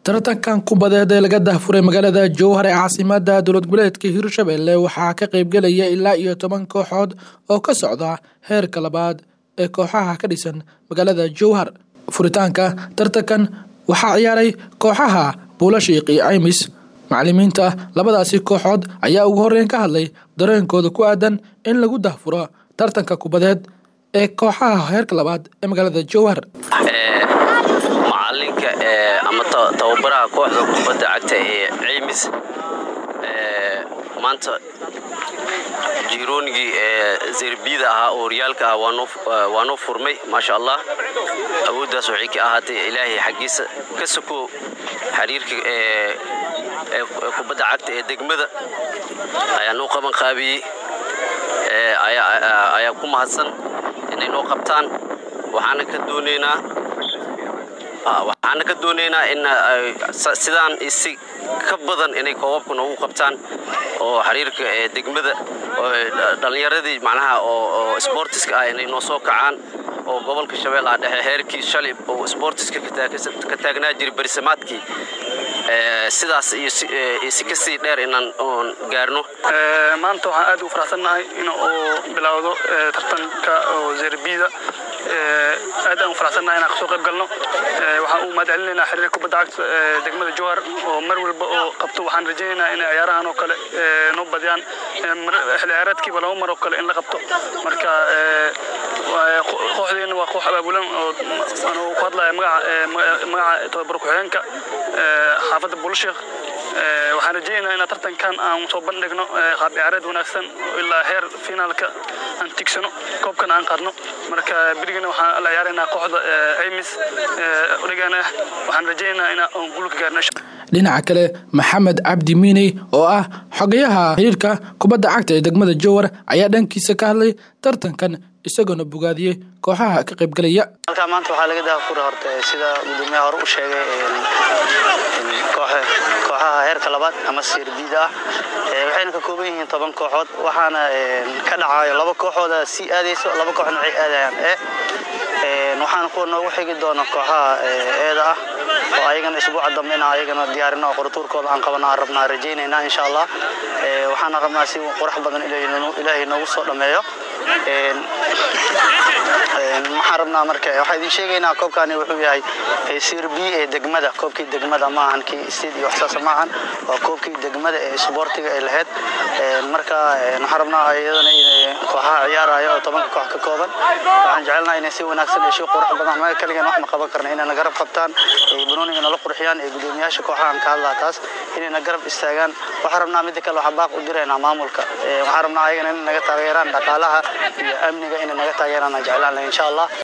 tartankan kubadeed ee laga dahfuray magaalada jowhar ee caasimada dowlad goboleedka hirshabelle waxaa ka qeybgelaya ilaa iyo toban kooxood oo ka socda heerka labaad ee kooxaha ka dhisan magaalada jowhar furitaanka tartankan waxaa ciyaaray kooxaha buulashiiq iyo caymis macalimiinta labadaasi kooxood ayaa ugu horeyn ka hadlay dareenkooda ku aadan in lagu dahfuro tartanka kubadeed ee kooxaha heerka labaad ee magaalada jowhar macalinka ama tababaraha kooxda kubadda cagta ee ceymis maanta jiroonigii ee zerbiyada ahaa oo horyaalka ah waa noo furmay maasha allah awooddaas waxay ka ahaatay ilaahay xaggiisa ka soko xiriirka ee kubadda cagta ee degmada ayaa noo qaban qaabiyey ayaa ku mahadsan inay noo qabtaan waxaana ka doonaynaa waxaana ka doonaynaa in sidaan isi ka badan inay koobabka noogu qabtaan oo xiriirka ee degmada dhallinyaradii macnaha oo sboortiska ah inay noo soo kacaan oo gobolka shabeellaha dhexe heerkii shalay oo sboortiska ka taagnaa jiray berisamaadkii sidaas iyo si kasii dheer inaan gaarno maanta waxaan aad ugu faraxsannahay in uu bilowdo tartanka oo zerbida aad aan u faraxsannahay inaan kasoo qayb galno waxaan u mahad celinaynaa xiriirka kubadda cagta degmada jowhar oo mar walba oo qabto waxaan rajaynaynaa inay ciyaarahan oo kale noo badiyaan xilli ciyaareedkiiba laba mar oo kale in la qabto marka kooxdeena waa koox abaabulan oo anuu ku hadlaya magaca tababar ku-xigeenka xaafadda buulsheekh waxaan rajaynaynaa inaan tartankan aan soo bandhigno qaab ciyaareed wanaagsan ilaa heer finaalka aan tigsano koobkan aan qaadno marka berigana waxaan la ciyaaraynaa kooxda ceymis dhigana waxaan rajaynaynaa inaan guulka gaarno dhinaca kale maxamed cabdi miiney oo ah xogayaha xiriirka kubadda cagta ee degmada jowhar ayaa dhankiisa ka hadlay tartankan isagoona bogaadiyey kooxaha ka qaybgelaya halkaa maanta waxaa laga daafura horta sida gudoomiyaha hore u sheegay kooxaha heerka labaad ama sirbiida ah waxayna ka kooban yihiin toban kooxood waxaana ka dhacayo laba kooxooda sii aadayso laba kooxna waxay aadayaan e waxaana kuwa noogu xigi doona kooxaha eeda ah oo ayagana isbuuca dambe inaan ayagana diyaarino oo qoratuurkooda aan qabana aan rabnaa rajaynaynaa insha allah waxaana rabnaa si qurux badan ilaahay noogu soo dhammeeyo waxaan rabnaa marka waxaa idin sheegaynaa koobkani wuxuu yahay sirbi ee degmada koobkii degmada maahan kii sted iyo waxsaasa maahan waa koobkii degmada ee isboortiga ay lahayd marka waxaan rabnaa iyadana kooxaha ciyaaraya oo tobanka koox ka kooban waxaan jecelnaa inay si wanaagsan iyo si qurux badan anaga kaligan wax ma qaban karna inayna garab qabtaan ay banooniga nala qurxiyaan ee gudoomiyaasha kooxahan ka hadlaa taas inayna garab istaagaan waxaan rabnaa midda kale waxaa baaq u diraynaa maamulka waxaan rabnaa ayagana inay naga taageeraan dhaqaalaha iyo amniga inay naga taageeraan aan jeclaan insha allah